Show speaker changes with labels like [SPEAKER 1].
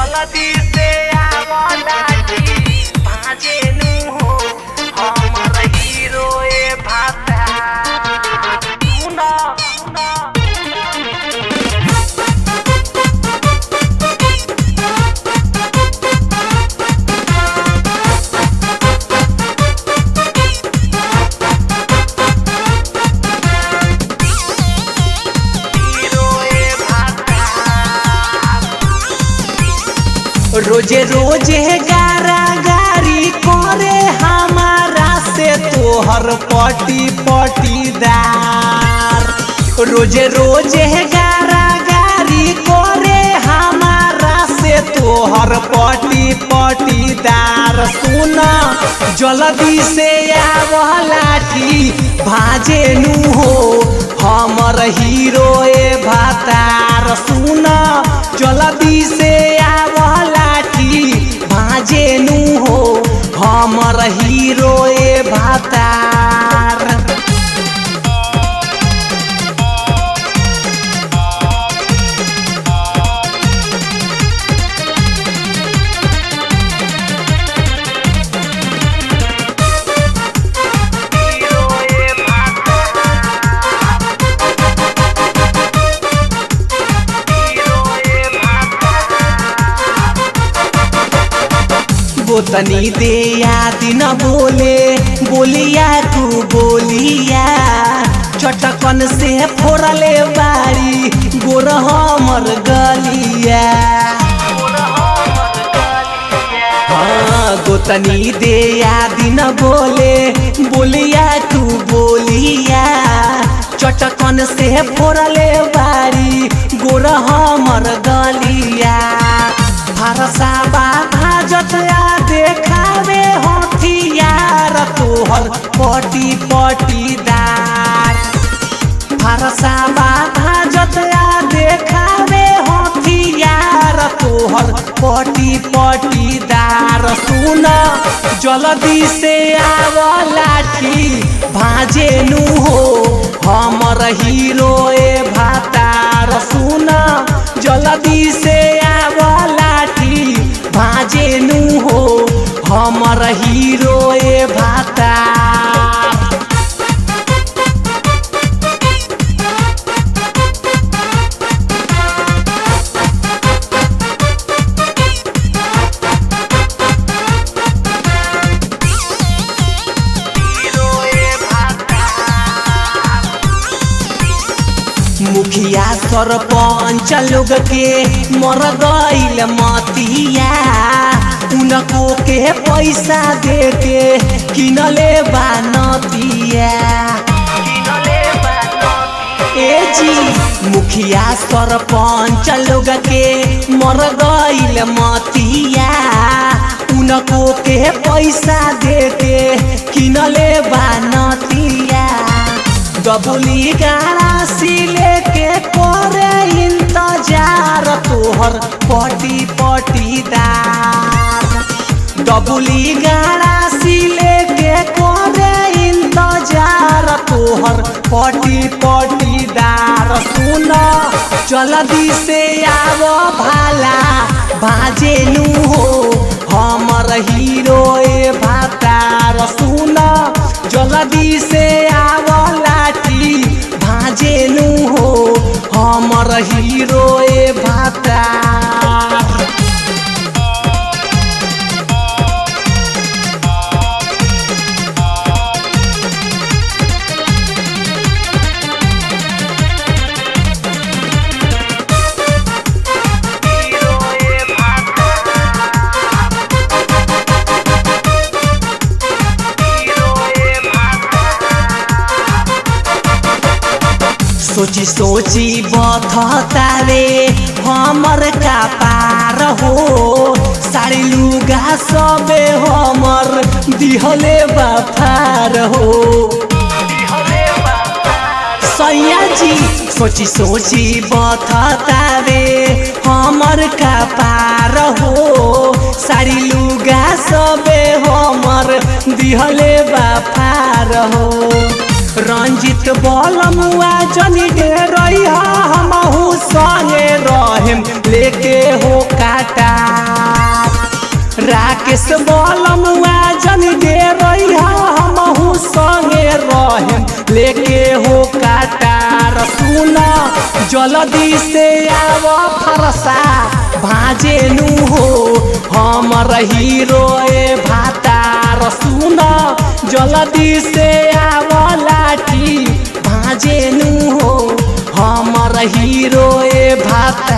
[SPEAKER 1] जल्दी से आवला जी भाजे नु हो हमर हीरो ए भाता सुना सुना हीरो ए भाता
[SPEAKER 2] रोजे रोजे गारा गारी करे हमारा से तोहर पटी पटीदार रोजे रोजे गारा गारी करे हमारा से तोहर पटी पटीदार सुन जल्दी से आवला की भाजे नु हो हमर हीरो ए भातार सुन जल्दी से आवला की भाजे नु हो हमर हीरो ए भातार
[SPEAKER 1] हीरो ए भाता हीरो ए भाता
[SPEAKER 2] बोतनी दे याद न बोले बोलिया तू बोलिया चटकन से फोड़ले बारी गोर हमर गलिया हाँ गोतनी दे याद न बोले बोलिया तू बोलिया चटकन से फोड़ले बारी गोर हमर गलिया भरसा भाजत आ देखावे हथियार तोहर पटी पटीदार भरसा भाजत आ देखावे हथियार तोहर पटी पटीदार सुन जल्दी से आव लाठी भाजे नु हो हमर हीरो ए भातार सुन जल्दी से आव लाठी भाजे नु हो हमर हीरो ए भातार
[SPEAKER 1] हीरो ए भाता
[SPEAKER 2] मुखिया सरपंच लोग के मर गईल मतिया उनको के पैसा दे के किनले बानतिया
[SPEAKER 1] किनले बानती
[SPEAKER 2] ए जी मुखिया सरपंच लोग के मर गईल मतिया उनको के पैसा दे के किनले बानतिया डबुली गाड़ा सिले के करे इंतजार तोहर पटी पटीदार डबुली गाड़ा सिले के करे इंतजार तोहर पटी पटीदार सुन जल्दी से आव भाला बाजे नु हो हमर हीरो ए भातार सुन जल्दी से आव लाठी भाजे नु हो हमर हीरो ए भातार
[SPEAKER 1] हीरो ए भाता हीरो ए भाता
[SPEAKER 2] सोची सोची बथता रे हमर का पार हो साड़ी लुगा सबे हमर दिहले बाफार हो
[SPEAKER 1] हले बाबा
[SPEAKER 2] सैया जी सोची सोची बथता रे हमर का पार हो साड़ी लुगा सबे हमर दिहले बाफार हो रंजित बलमुआ जनी डे रही हमहू संगे रहेम लेके हो काटा राकेश बलमुआ जन दे रही हमहू संगे रहेम लेके हो काटार सुन जल्दी से आव फरसा भाजे नु हो हमर हीरो ए भातार सुन जल्दी से आव लाठी भाजे नु हो हमर हीरो ए भातार